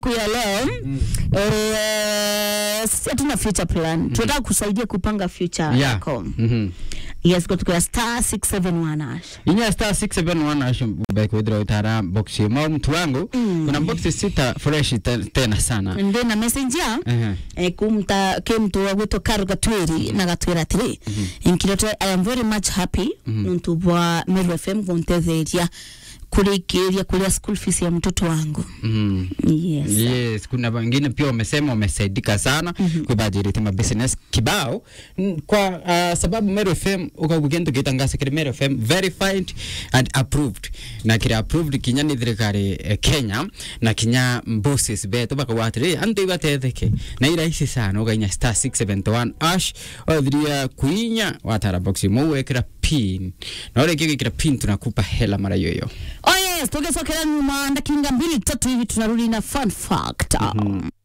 ya leo eh, sisi hatuna future plan tunataka kusaidia kupanga future yeah yako mhm yes kutoka star 671 hash inya star 671 ash bekwithira utara box mo mtu wangu kuna box sita fresh te- tena sana ndi na message ya Ehe. eh, kumta ke mtu wa gwitwo Karo Gatwiri na gatwira atiri inkirote I am very much happy nuntu bwa Meru FM kuntetheria kurikiria kulia school fees ya mtoto wangu Mhm. yes yes kuna wengine pia wamesema wamesaidika sana mm-hmm. kwibajirite mabusiness kibao N- kwa uh, sababu Meru FM ukagugento gitangasa kiri Meru FM verified and approved na kiri approved kinya ni thirikari eh, Kenya na kinya bosses betu bakawatire antu ibatetheke na irahisi sana ugainya star 671 ash othiria kuinya watara box mu wekira pin na ore kigikira pin tunakupa hela mara yoyo oh yes tugesokera nyuma ndakinga mbili tatu hivi tunarudi na fun fact